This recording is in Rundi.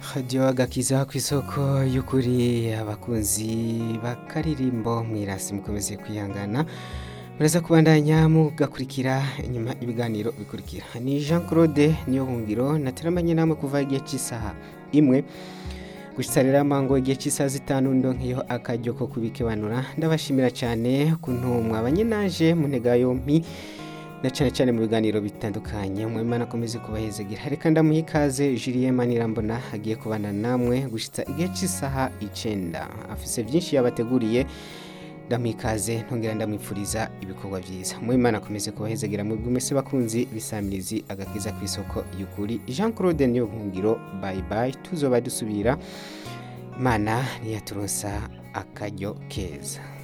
radiyo agakiza ku isoko y'ukuri abakunzi bakaririmbo mwirasi mukomeze kwihangana muraza kubandanya mugakurikira inyuma ibiganiro bikurikira ni jean claude niyo bungiro nateramanye namwe kuva igihe cy'isaha imwe gushitsa rero amango igihe cy'isaha zitanu ndonkeyeho akaryo ko kubikebanura ndabashimira cyane ukuntu mwabanye naje mu ntega yompi na cyane cyane mu biganiro bitandukanye umwimana akomeze kubahezagira reka ndamuha ikaze Julien Manirambona agiye kubana namwe gushitsa igihe cy'isaha icenda afise byinshi yabateguriye ndamuha ikaze ntongera ndamwifuriza ibikorwa byiza umwimana akomeze kubahezagira mu bw'umese bakunzi bisamirizi agakiza ku isoko y'ukuri Jean Claude niyo nkungiro bye bye tuzoba dusubira imana ntiyaturonsa akaryo keza